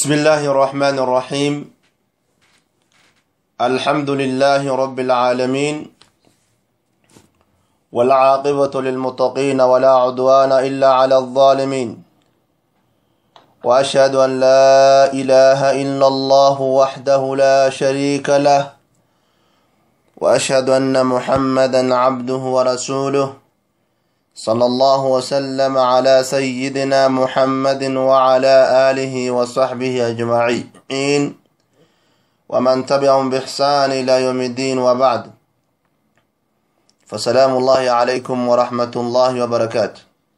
بسم الله الرحمن الرحيم الحمد لله رب العالمين والعاقبة للمتقين ولا عدوان إلا على الظالمين وأشهد أن لا إله إلا الله وحده لا شريك له وأشهد أن محمدا عبده ورسوله صلى الله وسلم على سيدنا محمد وعلى آله وصحبه أجمعين ومن تبعهم بإحسان إلى يوم الدين وبعد فسلام الله عليكم ورحمة الله وبركاته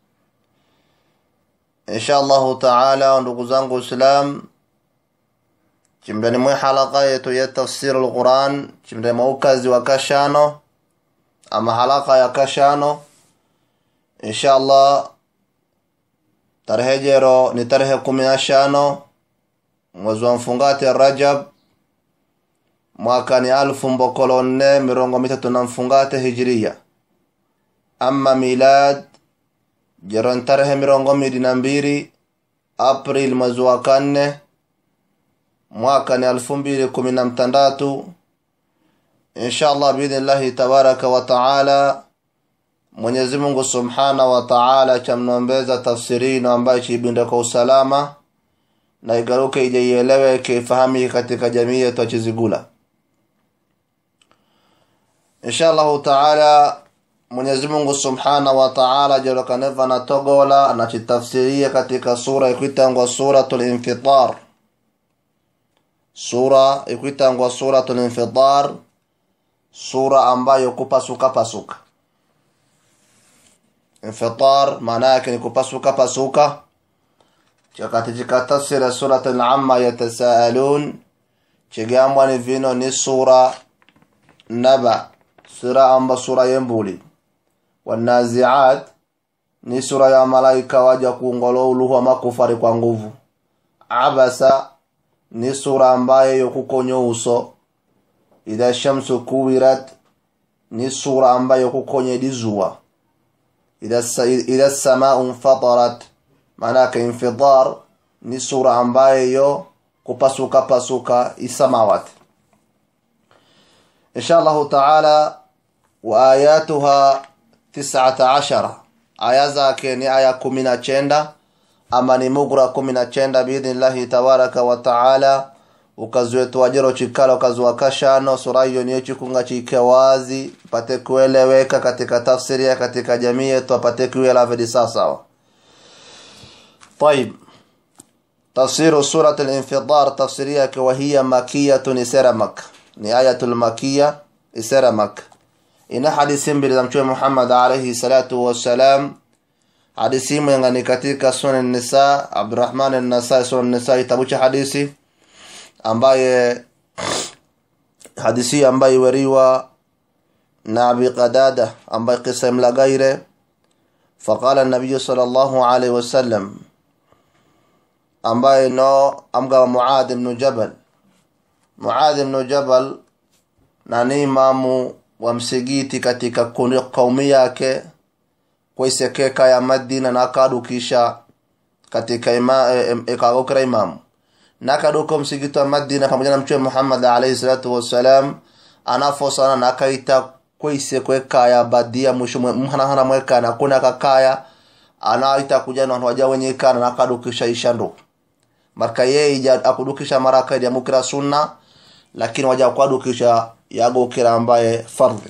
إن شاء الله تعالى ndugu zangu Islam chimdani mwe halaka yetu ya tafsir al-Quran chimdani maukazi wa kashano ama halaka ya kashano inshallah tarehe jero ni tarehe kumi na shano mwezi wa mfungati rajab mwaka ni alfu mbokolo nne mirongo mitatu na mfungate hijiria ama milad jero ni tarehe mirongo mili na mbili april mwezi wa kanne mwaka ni alfu mbili kumi na mtandatu inshallah biidhnillahi tabaraka wa taala Mwenyezi Mungu Subhana wa Ta'ala chamnombeza tafsirino ambayo chiibinde kwa usalama na igaruke ije ieleweke ifahamike katika jamii yetu achizigula insha allahu taala mwenyezi mungu subhana wa taala jerokaneva na togola anachitafsiria katika sura ikwitangwa suratul infitar sura ikwitangwa suratul infitar sura ambayo kupasuka pasuka infitar maana yake ni kupasuka pasuka katika tafsiri surat al-amma yatasaalun chigambwa ni vino ni sura naba sura amba sura yembuli wanaziat ni sura ya malaika waja kuongolo uluhu ama kufari kwa nguvu abasa ni sura ambaye yokukonyo uso idha shamsu kuwirat ni sura ambayo kukonye dizuwa idha samau infatarat maanake infidar ni sura ambaye yo kupasuka pasuka isamawati insha allahu taala wa ayatuha tisata ashara aya zake ni aya kumi na chenda ama ni mugra kumi na chenda biidhnillahi tabaraka wa taala ukaziwetua jero chikala ukaziwa kashano sura hiyo niyo chikunga chike wazi pate kueleweka katika tafsiria katika jamii yetu apate kuela vedi sawasawa طيب تفسير سورة الانفطار تفسيرية وهي مكية إسرى مكة نهاية المكية إسرى مكة إن حديث بلزمشوي محمد عليه الصلاة والسلام حديثي من katika sunan النساء عبد الرحمن النساء sunan النساء tabucha hadithi ambaye hadithi ambaye wariwa na Abi Qadada ambaye kisa mlagaire فقال النبي صلى الله عليه وسلم ambaye no amgawa Muad ibn Jabal Muad ibn Jabal na ni imamu wa msigiti katika kaumi yake kwaisekeka ya Madina na akadukisha katika ima, e, e, ikagokera imamu nakaduka msigiti wa Madina pamoja na mtume Muhammad alayhi salatu wassalam anafosana na akaita kwaise kwekaya badia mwisho mhana mwekana kuna kakaya anaita kuja na watu waja wenye kana nakadukisha ishandu marka yeye ija akudukisha maraka ya mukira sunna lakini waja kwadukisha yago kira ambaye fardhi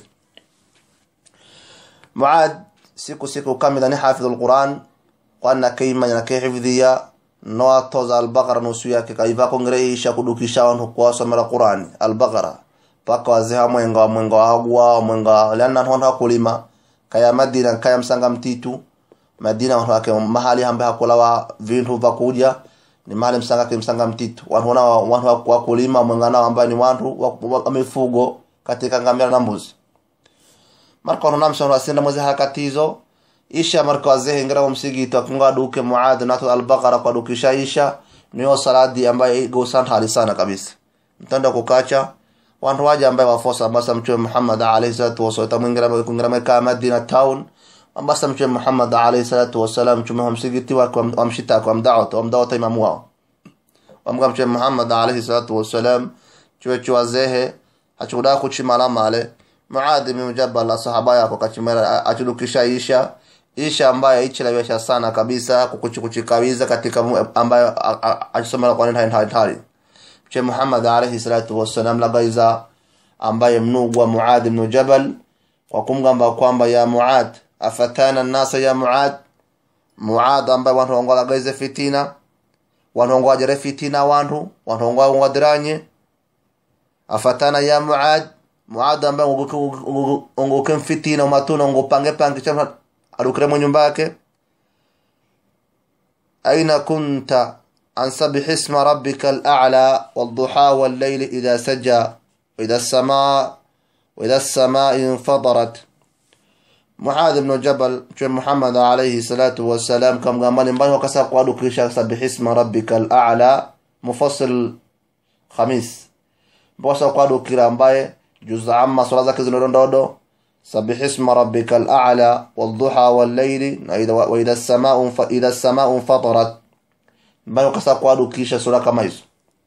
Muad siku siku kamida ni hafidhul Quran kwana kaima na kahifdhiya no toza al-Baqara nusu yake kaiva kongreisha kudukisha wantu kwa somera Qurani al-Baqara paka wazeha mwenga wa mwenga wa hagwa mwenga lana honda kulima kaya Madina kaya msanga mtitu Madina wantu wake mahali ambaye hakulawa vintu vya kuja ni mahali msanga ke msanga mtitu wantu wana wantu wa kulima mwenga nao ambaye ni wantu wa mifugo katika ngamia na mbuzi marka wana namsha wasenda mwezi hakatizo isha marka wazehe ngira msigito akunga duke muad natu al-Baqara kwa dukisha isha niyo saladi ambaye igo sana sana kabisa mtanda kukacha wantu waja ambaye wafosa basa mtume Muhammad alayhi salatu wasallam tamwingira kungira meka Madina town ambasa mtume Muhammad alayhi salatu wasallam mtume wa msikiti wake wamshita kwa mdawata wamdawata imamu wao wamga mtume muhammad alaihi salatu wassalam chuwe chuwazehe hachukuda kuchimala male muadhi bin jabal sahaba yako kachimala achudukisha isha isha ambaye ichilewesha sana kabisa kukuchikuchikawiza katika ambayo achisomela kwa nini hatari mtume muhammad alaihi salatu wassalam labaiza ambaye mnugwa muadhi bin jabal kwa kumgamba kwamba ya muad afatana nnasa ya muad muad ambaye wantu wangolagaize fitina wantu wangowajere fitina wantu wantu wangowadiranye afatana ya muad muad ambaye unguke mfitina umatuna ungupange pange cha adukire mu nyumba yake aina kunta an sabih isma rabbika al-a'la wad-duha wal-layl idha saja وإذا السماء وإذا السماء انفطرت muadhi bnu jabal mtume muhammad alaihi salatu wassalam kamgambani mbani wakasa kuadukisha sabihisma rabbika alala mufasil khamis mpakasa kuadukira ambaye juza amma swala zake zinodondodo sabihisma rabbika alala walduha walleili waidha samau nfatarat mbani wakasa kuadukisha sura kama hizo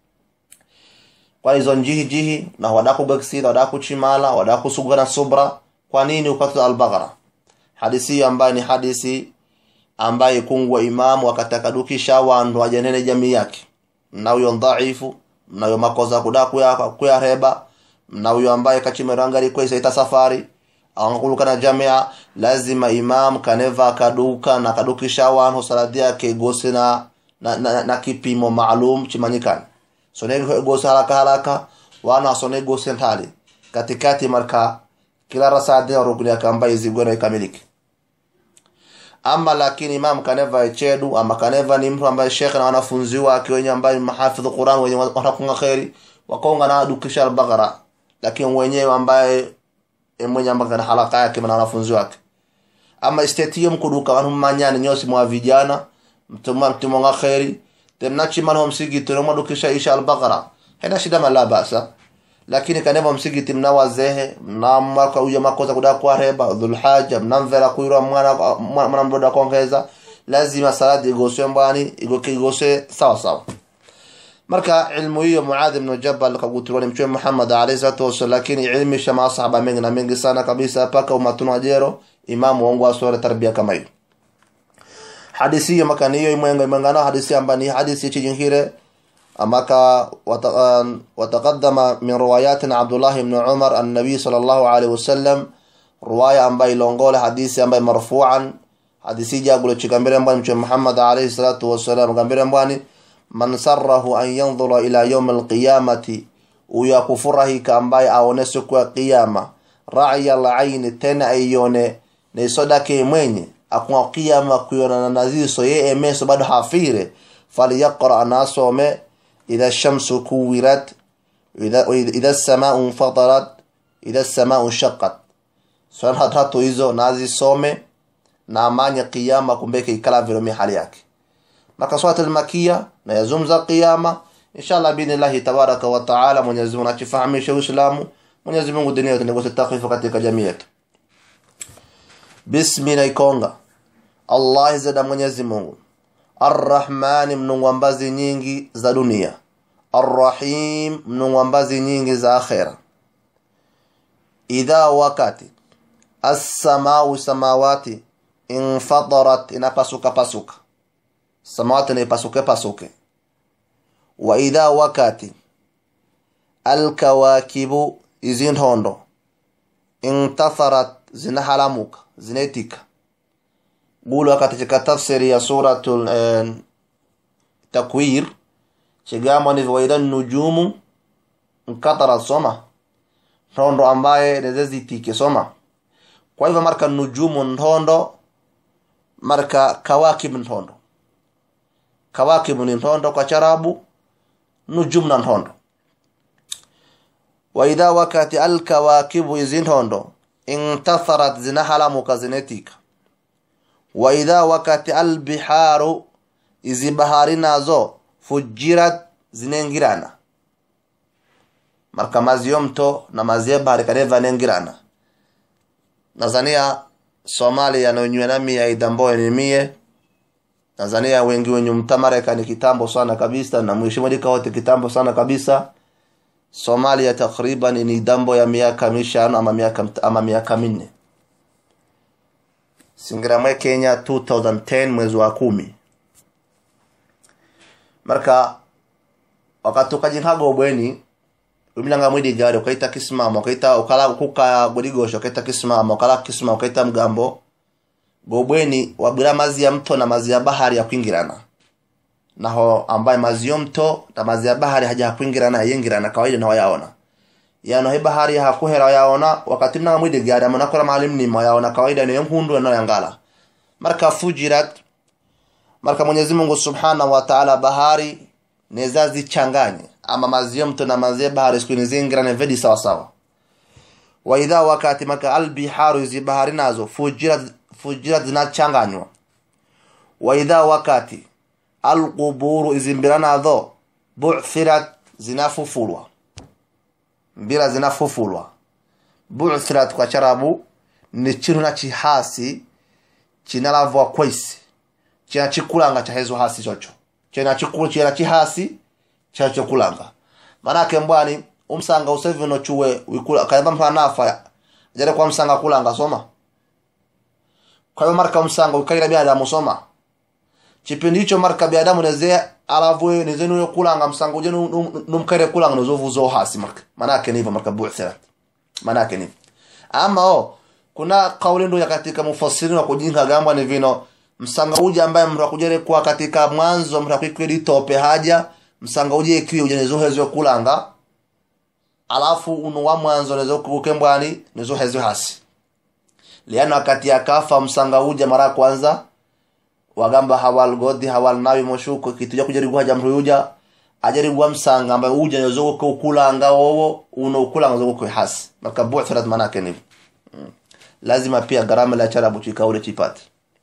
kwa hizo njihi jihi na wadakubeksida wadakuchimala wadakusugana subra kwa nini upate al-Baqara hadisi ambayo ni hadisi ambaye kungwa imamu akatakadukisha wandu ajanene jamii yake na huyo dhaifu na huyo makoza kudaku ya kuyareba na huyo ambaye kachimerangari kwa isaita safari angakuluka na jamia lazima imam kaneva kaduka na kadukisha wandu saladi yake gose na, na, na, na kipimo maalum chimanyikani sonege gose haraka haraka wana sonege gose ntali katikati marka kila rasadi ya rukuni yake ambayo izigwena ikamiliki ama lakini imam kaneva echedu ama kaneva ni mtu ambaye shekhe na wanafunzi wake wenye ambaye mahafidhu Qur'an wenye wanakunga khairi wakonga na dukisha al-Baqara lakini wenyewe ambaye mwenye ambaye kana halaka yake na wanafunzi wake ama istetiyo mkuduka wanu manyani nyosi mwa vijana mtuma mtumonga khairi temnachi mano msigiti no madukisha isha al-Baqara hena shida mala basa lakini kaneva msigiti mna wazehe mnamaka uya makoza kuda kwa reba dhulhaja mnamvera kuira mwana mwana mdoda kuongeza lazima salati igoswe mbani igoke igoswe sawa sawa marka ilmu hiyo muadh ibn jabal kagutirwa ni mtume Muhammad alayhi salatu wasallam lakini ilmu shama sahaba mengi na mengi sana kabisa paka umatuna ajero imamu wangu asore tarbia kama hiyo hadisi hiyo makani hiyo imwenga imengana hadisi ambayo ni hadisi chijingire amaka wataqaddama min riwayatin Abdullah ibn Umar an-nabi sallallahu alayhi wasallam riwaya ambayo ilongola hadisi ambayo marfu'an hadisi jagulo chikambere mbani mtume Muhammad alayhi salatu wasallam gambere mbani man sarrahu an yanzura ila yawm al-qiyamati uya kufurahika ambaye aone siku ya kiyama ra'ya al-ayn tena ayone ne sodake mwenye akwa kiyama kuyona naziso ye emeso bado hafire falyaqra anasome إذا الشمس كورت إذا, إذا السماء انفطرت إذا السماء انشقت swala tatu hizo nazisome na amani kiyama kumbeke ikala vile mi hali yake maka swala almakia na yazumza kiyama inshallah biidhnillah tabaraka wa taala Mwenyezi Mungu atufahamishe Uislamu Mwenyezi Mungu dunia yote ndio takwifu katika jamii yetu bismillah ikonga Allah zada Mwenyezi Mungu Arrahmani mnungwambazi nyingi za dunia Arrahim mnungwambazi nyingi za akhera idha wakati as-samau samawati infadarat inapasuka pasuka samawati inapasuke pasuke wa idha wakati alkawakibu izinhondo intatharat zinahalamuka zinetika gulu katika tafsiri ya suratul eh, takwir chigamo ni waida nujumu nkatara soma ntondo ambaye nezezitike soma kwa hivyo marka nujumu ntondo marka kawakib ntondo kawakib ni ntondo kwa charabu nujum na ntondo waidha wakati alkawakibu izi ntondo intatharat zinahalamuka zinetika waidha wakati albiharu izi bahari nazo fujirat zinengirana marka mazi yo mto na mazi ya bahari kadeva nengirana nazania somalia nonywe nami aidamboe ni mie tanzania wengi wenye mtamarekani kitambo sana kabisa na mwishimulika wote kitambo sana kabisa somalia takriban ni dambo ya miaka mishano ama miaka ama miaka minne singiramwe kenya 2010 mwezi wa kumi marka wakati ukajinkaga obweni umilanga mwidi gari ukaita kisimamo ukaita ukala kuka godigosho ukaita kisimamo ukala kisimamo ukaita mgambo gobweni wabwira mazi ya mto na mazi ya bahari ya kwingirana naho ambaye mazi yo mto na mazi ya bahari haja kwingirana yengirana kawaida na wayaona yano he bahari hakuhera yaona wakati mnanga mwidi gari amana kora malim ni yaona kawaida ni mhundu na yangala marka fujirat marka Mwenyezi Mungu Subhanahu wa Ta'ala bahari neza zichanganye ama mazi ya mto na mazi ya bahari siku nizingirane vedi sawa sawa wa idha wakati maka albiharu zi bahari nazo fujirat fujirat zinachanganywa wa idha wakati alquburu izimbira nazo bu'thirat zinafufulwa mbira zinafufulwa bu'thirat kwa charabu ni chinu na chihasi chinalavwa kwaisi china chikulanga cha hezo hasi chocho china chikulu china chihasi cha chokulanga manake mbwani umsanga usevi no chuwe wikula kayamba mpanafa jare kwa msanga kulanga soma kwa hiyo marka msanga ukaira binadamu soma chipindi hicho marka binadamu neze alavwe neze no kulanga msanga uje numkare kulanga nozovu zo hasi marka manake ni hivyo marka bu'thirat manake ni ama o kuna kauli ndo ya katika mufassiri wa kujinga gamba ni vino msanga uje ambaye mra kujere kwa katika mwanzo mra kwikweli tope haja msanga uje kiwe uje nezo hezo kulanga alafu unu wa mwanzo nezo kukembwani nezo hezo hasi liana wakati akafa msanga uje mara kwanza wagamba hawal godi hawal nawi moshuko kituja kujaribwa jamru yuja ajaribwa msanga ambaye uje nezo kulanga wowo uno kulanga zo kwa hasi maka bu'tharat manake ni mm. lazima pia gharama la charabu chikaule chipate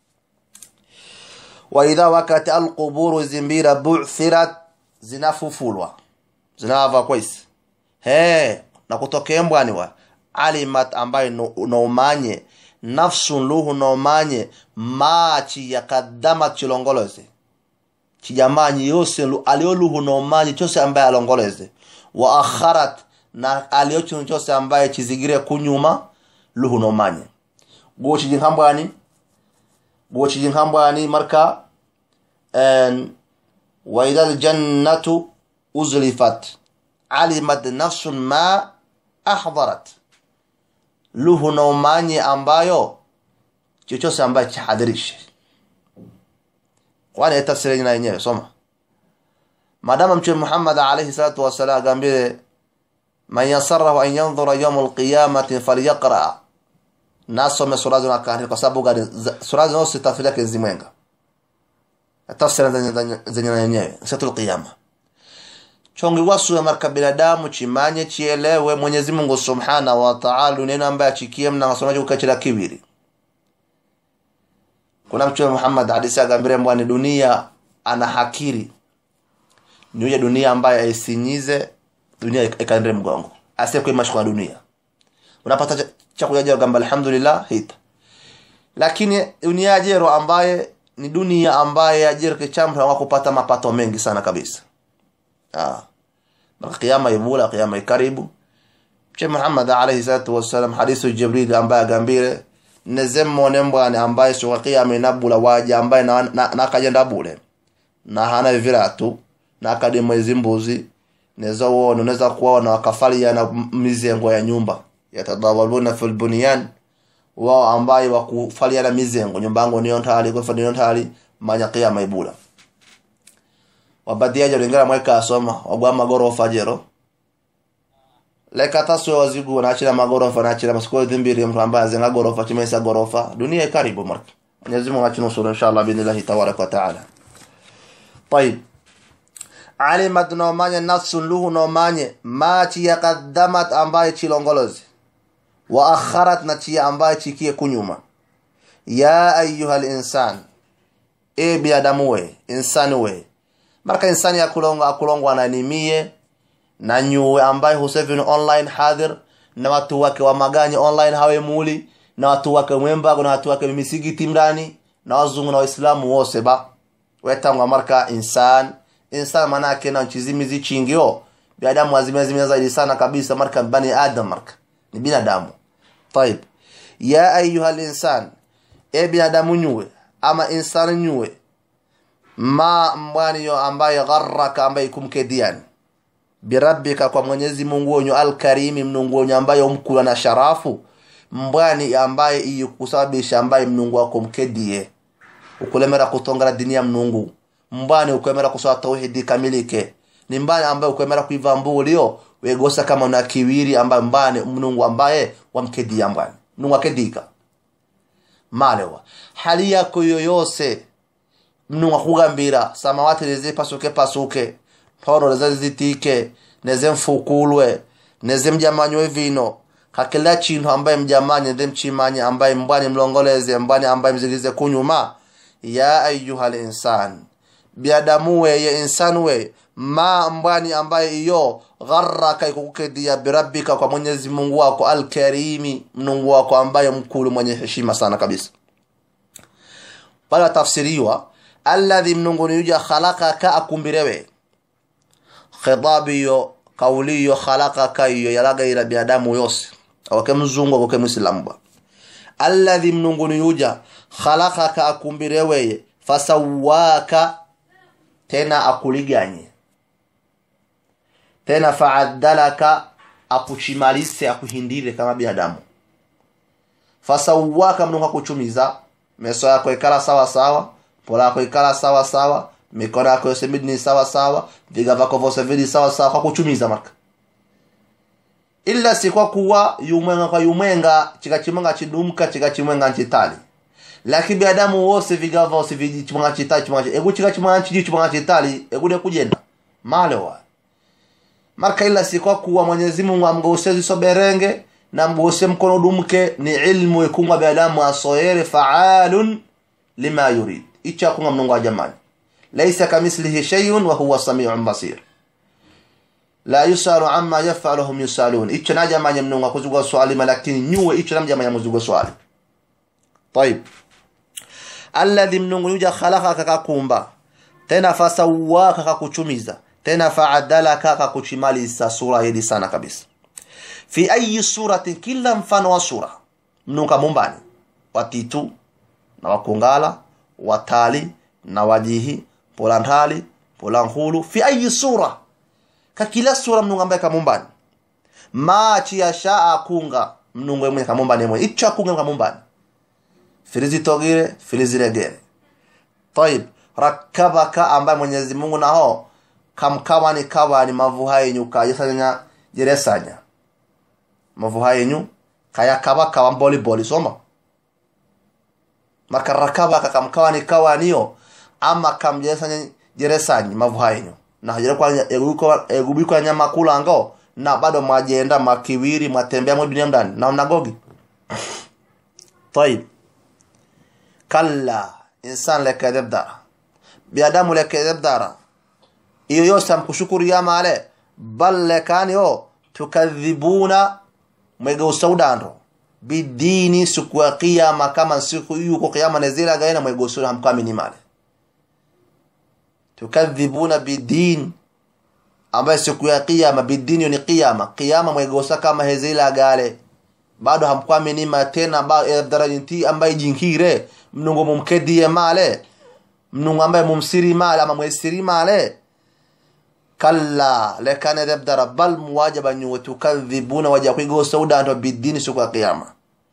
wa idha wakati alquburu zimbira bu'thirat zinafufulwa zinava kwaisi he na kutokea mbwani wa alimat ambaye noumanye nafsun luhu noumanye machi yakadamat chilongoleze chijamanyi yose alioluhu noumanye chose ambaye alongoleze wa akharat na aliochinu chose ambaye chizigire kunyuma luhu noumanye guo chijinkambwani guo chijinkambwani marka en wa idha aljannatu uzlifat alimat nafsun ma ahdharat luhu na umanye ambayo chochote ambaye chahadhirishe kwani tafsiri na yenyewe soma madama mtume Muhammad alayhi salatu wasalam agambie man yasarrahu an yanzura yawm alqiyamati falyaqra nasome sura zina kani kwa sababu gani sura zina zote tafsiri yake zimwenga tafsiri zenye yenyewe siku alqiyama chongi wasu marka binadamu chimanye chielewe Mwenyezi Mungu Subhanahu wa Ta'ala neno ambaye achikie mna masomaji ukachira kibiri kuna mtume Muhammad hadisi agambire mbwani dunia ana hakiri niuje dunia ambaye aisinyize dunia ikaende mgongo asiye mashkwa dunia unapata cha kujaja gamba alhamdulillah hita lakini dunia jero ambaye ni dunia ambaye ajira kichamra wa kupata mapato mengi sana kabisa ah mara kiyama ibula kiyama karibu Mtume Muhammad alayhi salatu wasallam hadithu Jibril ambaye agambire nezemmo nembwane ambaye suka kiyama inabula waja ambaye na, na, na kajenda bule na hana viratu na kadimo izimbuzi neza wona unaweza kuona wakafalia na mizengo ya nyumba yatadawaluna fil bunyan wao ambaye wakufalia na mizengo nyumba yangu niyo ntali kwa fadino ntali manya kiyama ibula wabadia jo lingara mweka asoma wagwa magorofa jero leka taswe wazigu na achira magorofa na achira masiko dhimbiri mtu ambaye azenga gorofa chimesa gorofa dunia karibu marka Mwenyezi Mungu atunusuru inshallah billahi tabarak wa taala طيب alimat nomanye nafsun luhu nomanye ma chiya qaddamat ambaye chilongolozi wa akharat na chiya ambaye chikie kunyuma ya ayuha linsan e binadamu we insani we marka insani akulonga akulongwa na nimie na nyuwe ambaye husevini online hadhir na watu wake wa maganya online hawe muli na watu wake mwembago na watu wake misigiti mrani na wazungu na waislamu wose ba wetangwa marka insan insan manake na chizimizi chingio binadamu azimezimia zaidi sana kabisa marka bani adam marka ni binadamu طيب ya ayuha linsan e binadamu nyue ama insan nyue ma mbwani yo ambaye gharraka ambaye kumkediani birabbika kwa mwenyezi mungu wenyu alkarimi mnungu wenyu ambaye umkula na sharafu mbwani ambaye iyo kusababisha ambaye mnungu wako mkedie ukulemera kutongera dini ya mnungu mbwani ukwemera kuswala tauhidi kamilike ni mbani ambaye ukwemera kuiva mbulio wegosa kama una kiwiri ambaye mbani mnungu ambaye wamkedia mbwani mnungu akedika malewa hali yako yoyose mnungu akugambira samawati lize pasuke pasuke mporo lize zitike neze mfukulwe neze mjamanywe vino kakila chintu ambaye mjamanye nze mchimanye ambaye mbwani mlongoleze mbwani ambaye mzilize kunyuma ya ayuha linsan biadamu weye insan weye ma mbwani ambaye iyo gharraka ikukukedia birabbika kwa mwenyezi mungu wako alkarimi mnungu wako ambaye mkulu mwenye heshima sana kabisa pala tafsiriwa alladhi mnungu niyuja khalakaka akumbirewe khitabiyo kauliyo khalakaka iyo yalagaira biadamu yose awake mzungu akoke mwislamu bwa alladhi mnungu niyuja khalakaka akumbireweye fasawaka tena akuliganye tena faadalaka akuchimalise akuhindire kama binadamu fasawaka mnungu akuchumiza meso yako ikala sawa sawa pola yako ikala sawa sawa mikono yako yose midi ni sawa sawa viga vako vose vili sawa sawa kwa kuchumiza maka illa si kwa kuwa yumwenga kwa yumwenga chika chimwenga chidumka chika chimwenga nchitali lakini binadamu wose viga vose viji chimwenga chitali chimwenga egu chika chimwenga chiji chimwenga chitali egu ne kujenda male wa marka illa si kwa kuwa Mwenyezi Mungu amgose zisoberenge na mgose mkono dumke ni ilmu ikunga binadamu asoyere faalun lima yurid icha kunga mnungu wa jamani laisa kamithlihi shay'un wa huwa samiun basir la yusalu amma yafalu hum yusalun icho najamanya mnungu akuzugwa swali lakini nyuwe icho namjamanya muzugwa swali طيب alladhi mnungu yuja khalaqaka kakumba tena fasawaka kakuchumiza tena faadalaka kakuchimalisa sura hili sana kabisa fi ayi suratin kila mfano wa sura mnungu kamumbani watitu na wakungala watali na wajihi polantali polankhulu fi ayi sura ka kila sura mnungu ambaye kamumbani machi yasha akunga mnungu mwenye kamumbani mwenye icho akunga kamumbani filizitogire filiziregere tayib rakabaka ambaye mwenyezi mungu naho kamkawani kawani mavuha yenyu kajesanya jeresanya mavuha yenyu kayakaba kawa mboli boli soma maka rakabaka kamkawani kawaniyo ama kamjesanya jeresanyi mavuha yenyu na hajere kwa egubiko nyama kulango na bado mwajenda makiwiri mwatembea mwe dunia ndani na unagogi طيب kalla insan lekadeb dara biadamu lekadeb dara iyo yose amkushukuru ya male bal lekani o tukadhibuna mwegeusa udando bidini siku ya kiyama kama siku yuko kiyama nezira gaina mwegeusa hamkamini male tukadhibuna bidin ambaye siku ya kiyama bidini ni kiyama kiyama mwegeusa kama hezila gale bado hamkwamini tena ba darajinti ambaye jinkire mnungu mumkedie male mnungu ambaye mumsiri male ama mwesiri male kalla lekane debdara bal muwajaba nyuwe tukadhibuna waja kwigosa udanto bidini siku ya kiyama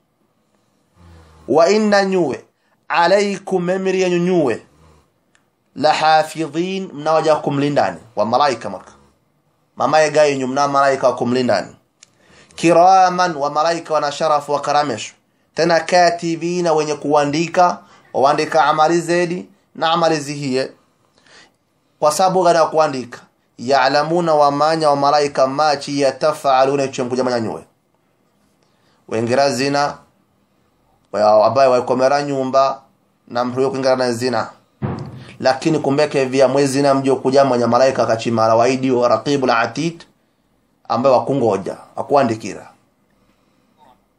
wa inna nyuwe alaikum memiri yenyu nyuwe lahafidhin mnawaja kumlindani wa malaika marka mamaye gayenyu mna malaika wa kumlindani kiraman wa malaika wana sharafu wa karamesho tena katibina wenye kuandika waandika amali zedi na amali zihiye kwa sababu gani ya kuandika yaalamuna wamanya wa malaika machi yatafaluna icho mkujamanya nyuwe wengera zina abaye waikomera nyumba na mtu kuingana na zina lakini kumbeke vya mwezi na mjo kujamanya malaika kachimala waidi wa raqibul atid ambaye wakungoja akuandikira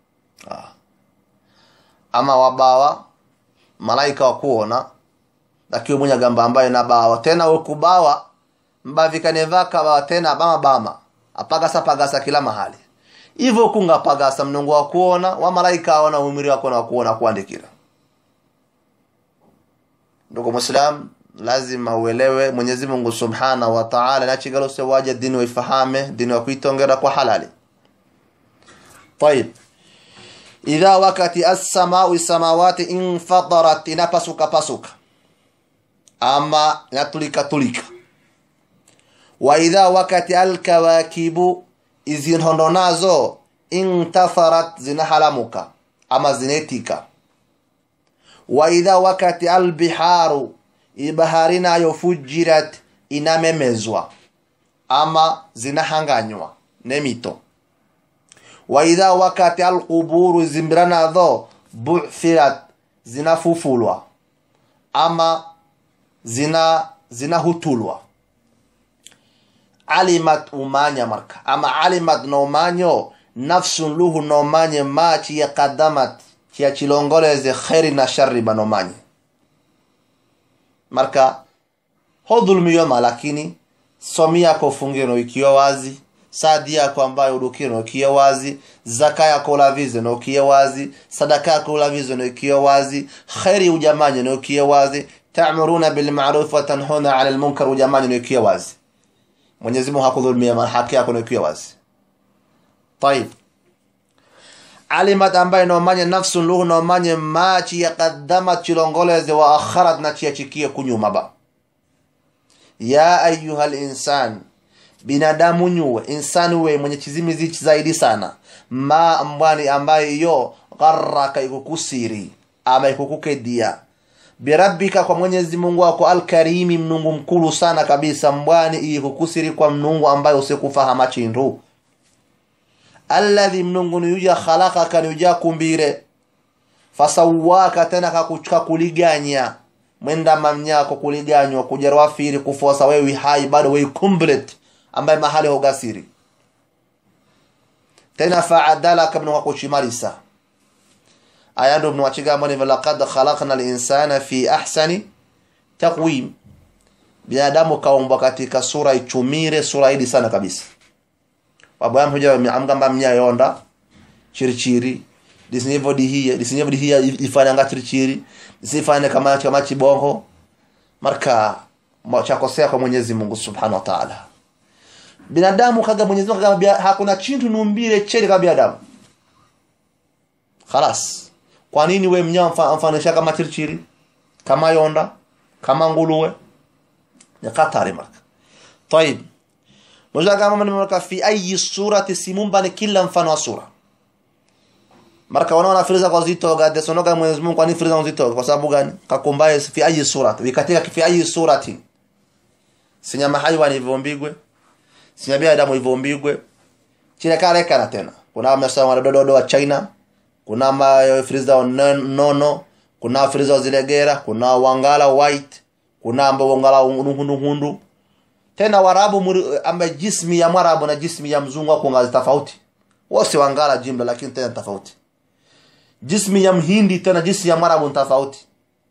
ah. ama wabawa malaika wakuona lakiwe mwenye gamba ambaye nabawa tena wekubawa mbavikane vaka bawa tena bama bama apagasa pagasa kila mahali hivyo kunga pagasa mnungu wa kuona wa malaika aona umiri wako na kuona kuandikira ndugu muislam lazima uelewe mwenyezi mungu subhanahu wa taala nachigalose waja dini waifahame dini wakuitongera kwa halali طيب idha wakati assamau samawati infadarat inapasuka pasuka ama inatulika tulika wa idha wakati alkawakibu izinhondo nazo intatharat zinahalamuka ama zinetika wa idha wakati albiharu ibahari nayo fujirat inamemezwa ama zinahanganywa nemito wa idha wakati alquburu zimbira nadho bu'thirat zinafufulwa ama zina zinahutulwa alimat umanya marka ama alimat nomanyo nafsun luhu nomanye ma chiya qadamat chiya chilongoleze kheri na shari banomanye marka hodhulumiyoma lakini somi yako fungiro ikiwa wazi sadi yako ambayo udukiro ikiwa wazi zaka yako ulavize no ikiwa wazi sadaka yako ulavize no ikiwa wazi kheri ujamanye no ikiwa wazi ta'muruna bil ma'ruf wa tanhuna 'anil munkar ujamanye no ikiwa wazi Mwenyezi Mungu hakudhulumia haki yako no ikiwa wazi طيب alimat ambaye nomanye nafsun luhu nomanye machi yaqaddamat chilongoleze wa akharat na chiachikie kunyuma ba ya ayuha linsan binadamu nyuwe insani we mwenye chizimizi zaidi sana ma mbwani ambaye iyo gharraka ikukusiri ama ikukukedia birabbika kwa mwenyezi mungu wako alkarimi mnungu mkulu sana kabisa mbwani ikukusiri kwa mnungu ambaye usikufahama chindu alladhi mnungu niyuja khalakaka niyuja kumbire fasawaka tena kakuliganya mwenda mamnyako kuliganywa kujerwa firi kufosa wewe hai bado wewe complete ambaye mahali hogasiri tena faadalaka mnungu kuchimarisa aya ndo mnawachigamba ni laqad khalaqna linsana fi ahsani taqwim binadamu kaumbwa katika sura ichumire sura idi sana kabisa wabwam huja amgamba mnyayonda chirichiri disinyevo dihia disinyevo dihia ifanya nga chirichiri disifanye kama kama chibongo marka chakosea kwa Mwenyezi Mungu Subhanahu wa Ta'ala binadamu kaga Mwenyezi Mungu kaga hakuna chintu numbile cheli kama binadamu khalas kwa nini we mnyama mfanisha kama chirichiri kama yonda kama nguluwe ni katari marka طيب Mwenyezi kama nimeweka fi ayi surati simumbani kila mfano wa sura. Marka wanaona firiza kwa zito gade sonoga Mwenyezi Mungu kwa nini firiza zito kwa sababu gani? Kakumbaye fi ayi surati. Wikatika fi ayi surati. Sinyama haiwani ivombigwe. Sinya binadamu ivombigwe. China kale kana tena. Kuna masa wa dododo wa China. Kuna ma firiza nono. Kuna firiza zilegera. Kuna wangala white. Kuna ambo wangala hundu hundu tena warabu amba jismi ya mwarabu na jismi ya mzungu wako ngazi tofauti wose wangala jimla lakini tena tofauti jismi ya mhindi tena jismi ya mwarabu tofauti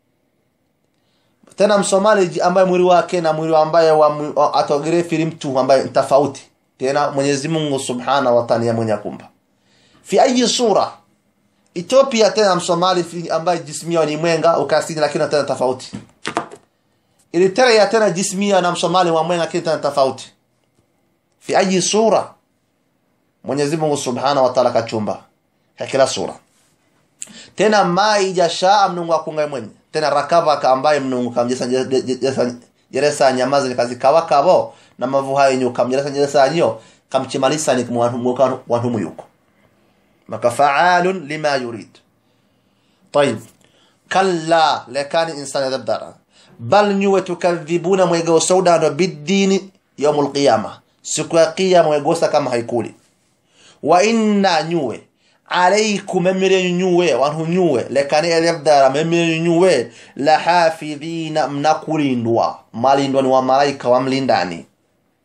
tena msomali ambaye mwili wake na mwili ambaye wa atogere fili mtu ambaye tofauti tena Mwenyezi Mungu Subhanahu wa Ta'ala mwenye kumba fi ayi sura Ethiopia tena msomali ambaye jismi ni mwenga ukasini lakini tena tofauti Eritrea tena jismia na msomali wa mwenga kitu tofauti fi ayi sura Mwenyezi Mungu Subhanahu wa Ta'ala kachumba kila sura tena mai jasha mnungu akunga mwenye tena rakava ka ambaye mnungu kamjesa jeresa nyamaza ni kazi kawa kabo na mavu hayo nyu kamjeresa jeresa nyo kamchimalisa ni kumwantu wantu yuko makafaalun lima yurid طيب كلا لكان انسان يدبر bal nyuwe tukadhibuna mwegosa udano bidini yaumul qiyama siku ya kiyama mwegosa kama haikuli wa inna nyuwe alaikum emire nyuwe wanhu nyuwe lekani elebdara memire nyuwe la hafidhina mnakulindwa malindwa ni wa malaika wa mlindani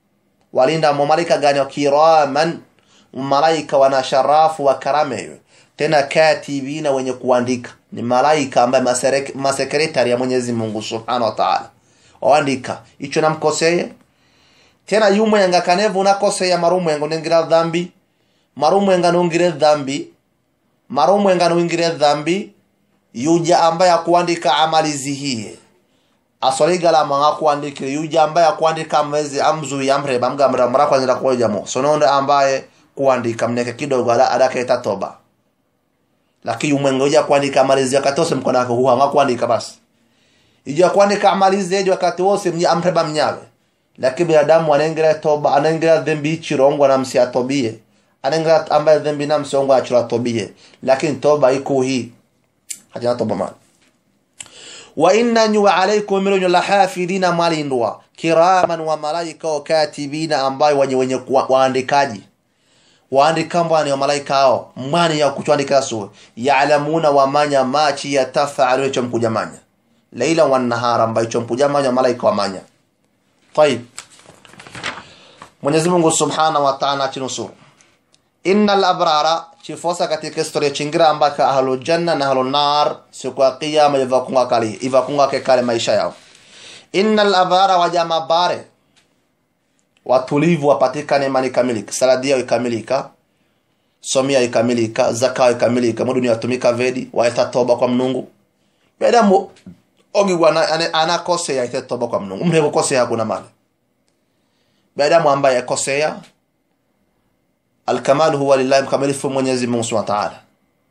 walinda mu malaika gani wa kiraman malaika wana sharafu wa karameyo tena katibina wenye kuandika ni malaika ambaye maserek- masekretari ya mwenyezi mungu subhanahu wa taala waandika icho namkoseye tena yumwenga kanevu unakoseya marumwenga unengira dhambi marumwenga nungire dhambi marumwenga nungire dhambi yuja ambaye akuandika amali zihiye asoligala manga kuandikire yuja ambaye akuandika amezi amzui amreba mgamra mara kwanza kujamo sononde ambaye kuandika mneke kidogo ala adaketa toba lakini umwenga uja kuandika amali zi akatose mkono wake huwa anga kuandika basi ija kuandika amali zejo wakati wose mnya amreba mnyawe lakini binadamu anaingira toba anaingira dhambi chirongo na msi atobie anaingira ambaye dhambi na msongo achira tobie lakini toba iko hii hajana toba mali wa innanyu wa alaikum milonyo la hafidhina malindwa kiraman wa malaika wa katibina ambayo wenye wenye kuwa- waandikaji waandika mbwani wa malaika hao mwani ya kuchwandika su yaalamuna wamanya machi yatafaalu icho mkujamanya leila wa nahara ambayo icho mkujamanya malaika wamanya طيب Mwenyezi Mungu Subhanahu wa Ta'ala atinusuru innal abrara chifosa katika historia chingira ambaka ahlu janna na ahlu nar siku ya kiyama ivakunga kali ivakunga ke kale maisha yao innal abrara wajama bare watulivu wapatikane imani kamilika saladia ikamilika somia ikamilika zaka ikamilika mu dunia tumika vedi waeta toba kwa mnungu bedamu ogigwa anakosea ite toba kwa mnungu mtu kukosea hakuna mali bedamu ambaye akosea الكمال هو لله mkamilifu Mwenyezi Mungu Subhanahu wa Ta'ala.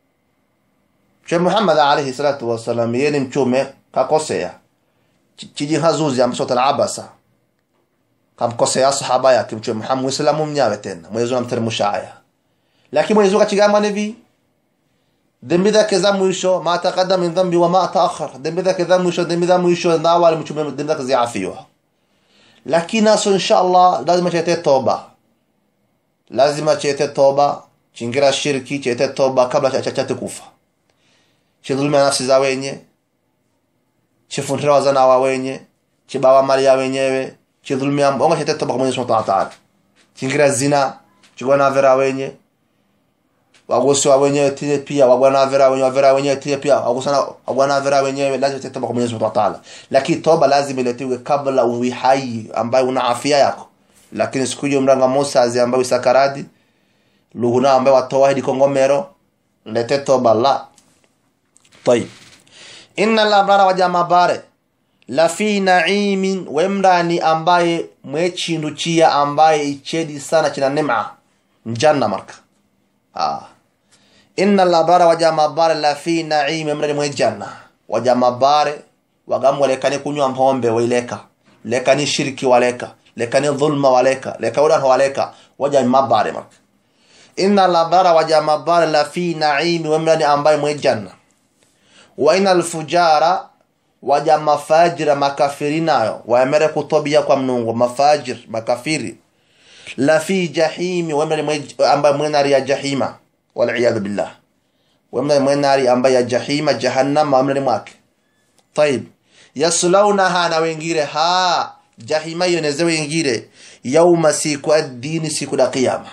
Mtume Muhammad alayhi salatu wasallam yeye ni mtume kakosea. Chijihazuzi ambacho talabasa. Kamkosea sahaba yake Mtume Muhammad Muislamu mnyawe tena. Mwenyezi Mungu amteremsha aya. Lakini Mwenyezi Mungu akigamba hivi dhambi zake za mwisho ma taqaddama min dhambi wa ma ta'akhkhar dhambi zake za mwisho dhambi za mwisho na awali mtume dhambi zake ziafiwa lakini naso inshallah lazima chete toba lazima chete toba chingira shirki chete toba kabla cha chate kufa chidhuluma nafsi za wenye chifundira wazana wa wenye chibawa mali ya wenyewe chidhulumia onga chete toba kwa Mwenyezi Mungu Ta'ala chingira zina chigwana vera wenye wagosi wa wenyewe tile pia wagwana vera wenyewe vera wenyewe tile pia wagosana wagwana vera wenyewe lazima chete toba kwa Mwenyezi Mungu Ta'ala lakini toba lazima iletiwe kabla uwi hai ambayo una afya yako lakini siku hiyo mranga Musa ambayo sakaradi luhuna ambayo watoa hadi kongomero lete toba la طيب inna labrara wajama bare la fi naimin wemrani ambaye mwechindu chia ambaye ichedi sana china nema njanna marka ah inna labrara wajama bare la fi naim wemrani mwejanna wajama bare wagamu lekani kunywa mpombe waileka lekani shirki waleka lekani dhulma waleka leka udan waleka waja mabare marka inna labrara wajama bare la fi naim wemrani ambaye mwejanna wa ina alfujara waja mafajira makafiri nayo waemere kutobia kwa mnungu mafajir makafiri la fi jahimi wemre ambaye mwenari ya jahima waliyadhu billah wemre mwenari ambaye ya jahima jahannam wemre mwake طيب yaslaunaha na wengire ha jahima yoneze wengire yauma siku ad-din siku da qiyama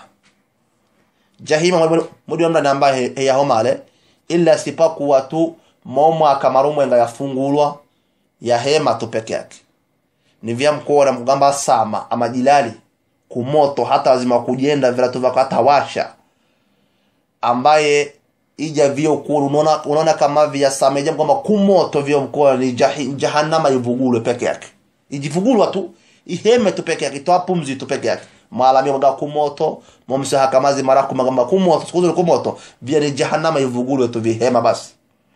jahima mudi wemre ambaye yahomale illa sipakuwa tu momwaka marumwenga yafungulwa yahema tu peke yake ni vya mkora mkugamba sama ama jilali kumoto hata lazima kujenda viratu vyako hata washa ambaye ija vyo kuru unaona unaona kama vya sama ija kwamba kumoto vyo mkora ni jahi, jahannama ivugulwe peke yake ijivugulwa tu iheme tu peke yake toa pumzi tu peke yake malami mga kumoto momsa kamazi mara kumagamba kumoto sikuzo kumoto vya ni jahannama ivugulwe tu vihema basi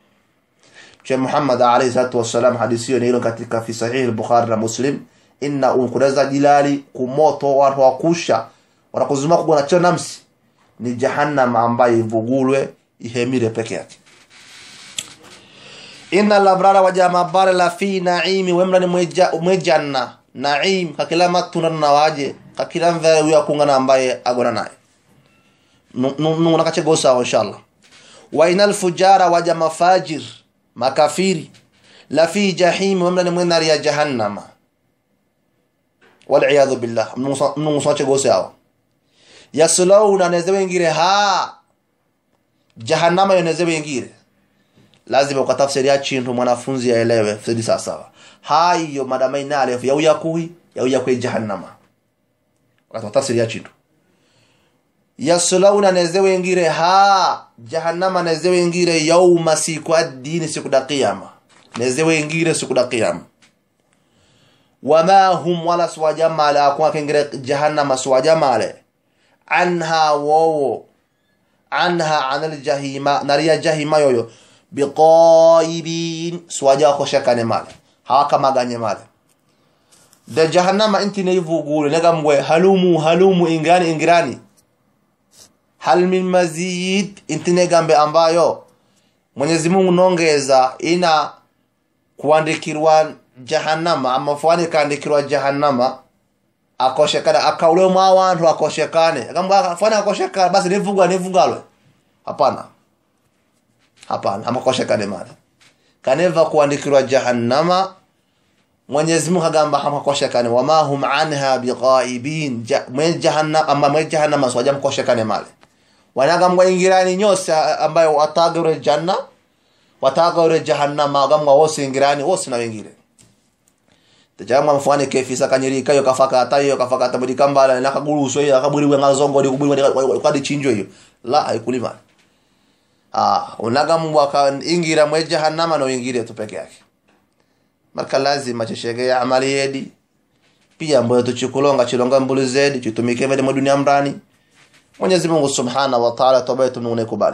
Mtume Muhammad alayhi salatu wassalam hadithi hiyo hilo katika fi sahih al-Bukhari na Muslim inna unkureza jilali kumoto watu wakusha wanakuzuma kugona cho namsi ni jahannam ambaye ivugulwe ihemire peke yake inna labrara wa jamabara la fi naimi wemra ni mweja mwejanna naim kakila matuna na waje kakila mvere huyo kungana ambaye agona naye nunguna kache gosa inshallah wa inal fujara wa jamafajir makafiri la fi jahim wamna ni mwenari ya jahannama waliyadhu billah mnungu sache gose hawa yaslawna neze wengire ha jahannama yoneze wengire lazima ukatafsiria chintu mwanafunzi aelewe fsidi sawasawa haiyo madama inalefu yauya kuhi yauya kwe jahannama ukatafsiria chintu yaslauna neze wengire ha jahannama neze wengire yauma siku addini siku da qiyama neze wengire siku da qiyama wama hum wala suwajamale akuma kengire jahannama suwajamale anha wowo anha anil jahima nariya jahima yoyo biqaibin suwaja koshakane male hawakamaganye male da jahannama inti ne vugulu negambwe halumu halumu ingani ingirani hal min mazid inti negambe ambayo Mwenyezi Mungu nongeza ina kuandikirwa jahannama ama fuani kaandikirwa jahannama akoshekana akaule mwa wantu akoshekane kama fuani akoshekana basi nivugwa nivugalwe hapana hapana amakoshekane male kaneva kuandikirwa jahannama Mwenyezi Mungu agamba hamakoshekane wama hum anha biqaibin mwe jahannama ama mwe jahannama swaja mkoshekane male wanagambwa ingirani nyose ambayo watagure janna watagure jahannama agambwa wose ingirani wose na wengine tajamwa mfani kefisa kanyirika yo kafaka hata yo kafaka hata budi kambala na kaguruso yo kaburi ngazongo di kuburi kadi chinjo yo la haikulima ah unagambwa ka ingira mwe jahannama no ingire tu peke yake marka lazima chishege ya amali yedi pia mboyo tuchikulonga chilonga mbulu zedi chitumike vile dunia mrani Mwenyezi Mungu Subhanahu wa Ta'ala toba yetu Mungu nekubali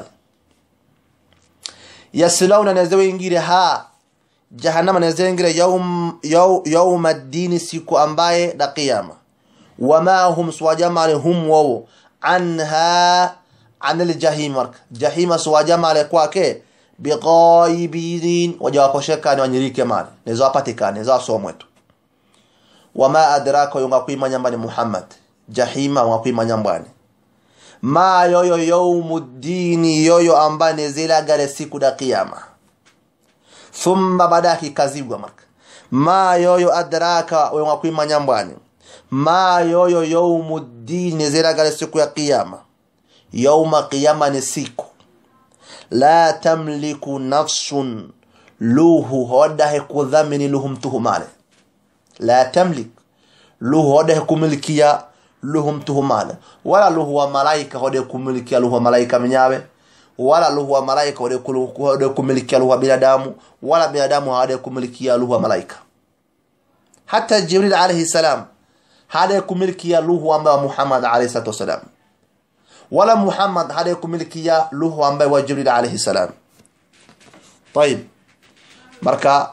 yaslauna nazewe ingire ha jahannama nazewe ingire yaum yaum yaum ad-din siku ambaye da qiyama wama hum swajama hum waw anha anil jahim jahima swajama kwake biqaibin wajawakoshekani wanyirike mali nezo apatikane nezo asomwetu wama adraka yunga kuimanya mbani Muhammad jahima wa kuimanya mbani ma yoyo yaumuddini yoyo ambaye nezilagale siku da kiyama thumma badaki kazibwa marka ma yoyo adraka yunga kuimanya mbani ma yoyo yaumuddini nezilagale siku ya kiyama yauma kiyama ni siku la tamliku nafsun luhu hodahe kudhamini luhu mtuhumale la tamlik luhu hodahe kumilikia luhu mtuhumale wala luhu wa malaika hode kumilikia luhu wa malaika mnyawe wala luhu wa malaika hode hode kumilikia luhu wa binadamu wala binadamu hode kumilikia luhu wa malaika hata jibril alayhi salam hade kumilikia luhu ambaye Muhammad alayhi salatu wasalam wala Muhammad hade kumilikia luhu ambaye wa Jibril alayhi salam طيب marka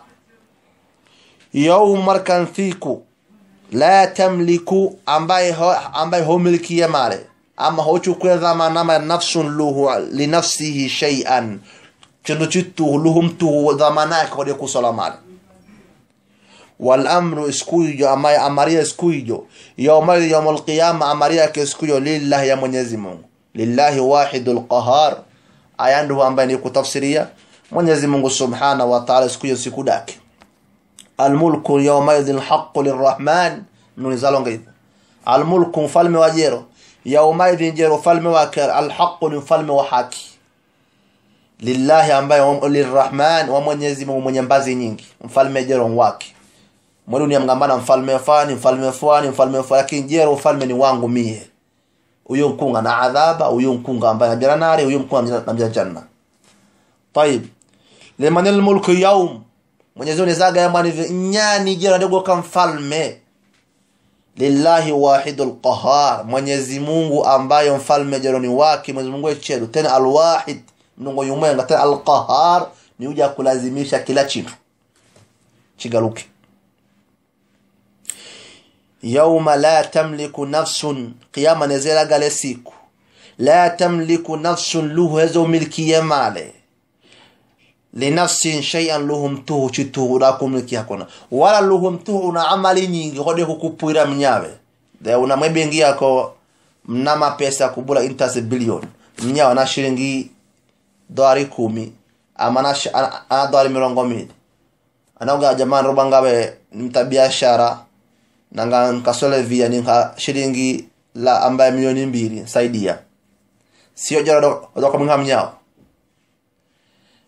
yawm markan thiku la tamliku ambaye ho, ambaye humilikia male ama hochukua dhamana nafsun luhu li nafsihi shay'an chindu chitu luhum tu dhamana yake hode kusala male wal amru iskuijo ambaye amaria iskuijo yawma yawmul qiyama amaria ke iskuijo lillahi ya Mwenyezi Mungu lillahi wahidul qahar aya ndio ambaye ni kutafsiria Mwenyezi Mungu Subhanahu wa Ta'ala iskuijo siku dake almulku yawma idhin haqqu lirrahman nunizalonga hivyo almulku mfalme wa jero yawma idhin jero falme wake alhaqqu ni mfalme wa haki lillahi ambaye lirrahman wa Mwenyezi Mungu mwenye mbazi nyingi mfalme jero wake mwelu ni mgambana mfalme fani mfalme fani mfalme fani lakini jero mfalme ni wangu mie huyo mkunga na adhaba huyo mkunga ambaye anajira nari huyo mkunga anajira janna طيب liman almulku yawm Mwenyezi Mungu zaga yamba ni nyani jero ndogo kama mfalme lillahi wahidul qahar Mwenyezi Mungu ambaye mfalme jero ni wake Mwenyezi Mungu echedu tena alwahid mnungo yumwenga tena alqahar ni uja kulazimisha kila chino chigaruke yauma la tamliku nafsun qiyama nezela gale siku la tamliku nafsun luhu hezo milkiye male linafsin shay'an luhum tuhu chituhu da kumiliki hakuna wala luhum tuhu una amali nyingi hode kukupwira mnyawe de una mwebengi yako mnama pesa kubula interest billion mnyawa na shilingi dolari kumi ama na ana dolari mirongo mbili anaoga jamani roba ngabe mta biashara nanga nkasole via ninka shilingi la ambaye milioni mbili saidia sio jara doka mwinga mnyao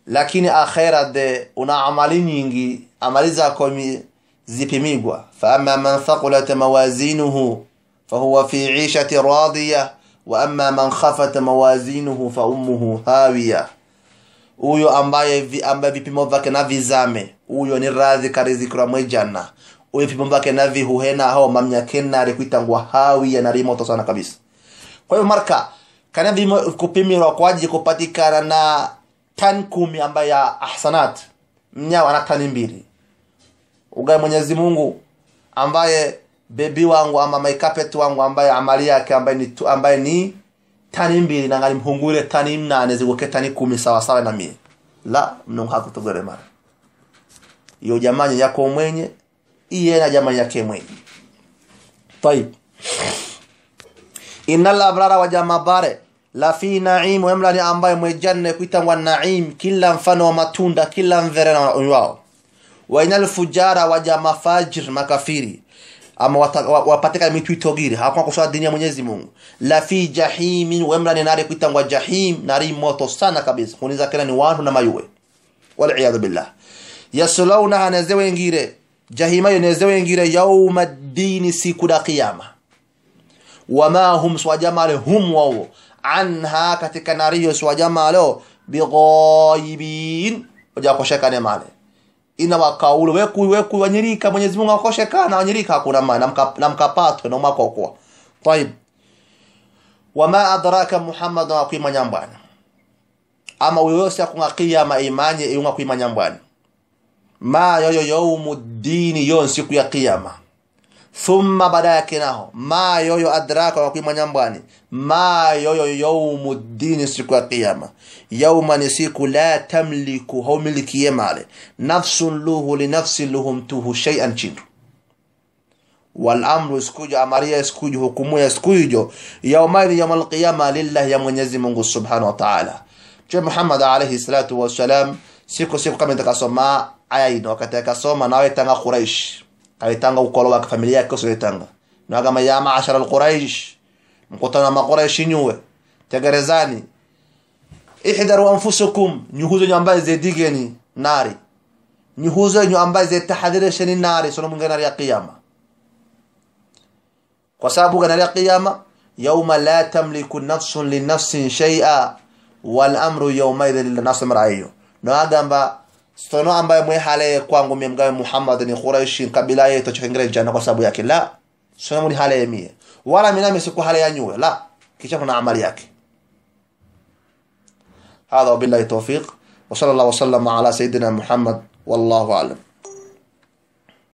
lakini akhera de una amali nyingi amali zako mi- zipimigwa faama man thaqulat mawazinuhu fahuwa fi ishati radiya wa ama man khafat mawazinuhu fa ummuhu hawiya huyo ambaye vi, ambaye vipimo vyake na vizame huyo ni radhi karizikira mwejana huyo vipimo vyake na vihuhena hao mamnyakenare kuitangwa hawiya nari moto sana kabisa kwa hiyo marka kana vimo kupimirwa kwa ajili kupatikana na tani kumi ambaye ya ahsanat mnyawa na tani mbili ugae mwenyezi mungu ambaye bebi wangu ama maikapet wangu ambaye amali yake ambaye ni, tu- ambaye ni tani mbili nangali mhungure tani mnane ziguke tani kumi sawasawa na mie la mnungu hakutogere mara iyo jamani yako mwenye iye na jamani yake mwenye طيب innal abrara waja mabare la fi naim wemla ni ambaye mwejanne kuitangwa naim kila mfano wa matunda kila mvere na wao wa inal fujara waja mafajir makafiri ama wata- wa- wapatika mitu itogiri hakuna kuswala dini ya Mwenyezi Mungu la fi jahimin wemla ni nari kuitangwa jahim nari moto sana kabisa kuniza kila ni watu na mayuwe wal iyad billah yaslawnaha nezewe ngire jahima yo nezewe ngire yauma dini siku da kiyama wama hum swajamale hum wao anha katika nariyo swajamalo bighaibin wajakoshekane male ina wakaulu weku weku wanyirika Mwenyezi Mungu akoshekana wanyirika hakuna maana namka- namkapatwe na makokwa طيب wama adraka Muhammad wa kuima nyambwana ama uyose akunga kiyama imanye iunga kuima nyambwana ma yoyo yaumuddini yon siku ya kiyama thumma baada yake naho ma yoyo adraka wakuima nyambwani ma yoyo yaumuddini siku ya kiyama yauma ni siku la tamliku haumilikie male nafsun luhu linafsin luhumtuhu shay'an chindu walamru isikujo amaria isikujo hukumu ya isikujo yaumaidhi yauma alqiyama lillahi ya mwenyezi mungu subhanahu wa ta'ala mtume muhammad alayhi salatu wassalam siku siku kama itakasoma aya ino wakati akasoma nawe tanga quraish aitanga ukolo wa familia yake usiletanga na kama ya maashara alquraish mkutana ma quraish nyuwe tegerezani ihdaru anfusukum nyuhuzo nyambaye zedigeni nari nyuhuzo nyu ambaye zetahadhirisheni nari sono mwingine ya kiyama kwa sababu gani ya kiyama yauma la tamliku nafsun linafsin shay'a wal amru yawmaidhin linafsin mar'ayyo no agamba sono ambaye mwe hale kwangu mie mgawe Muhammad ni Quraish kabila yetu chokengere jana kwa sababu yake la sono muni hale mie wala minami siku hale ya nyue la kisha kuna amali yake هذا وبالله التوفيق وصلى الله وسلم على سيدنا محمد والله أعلم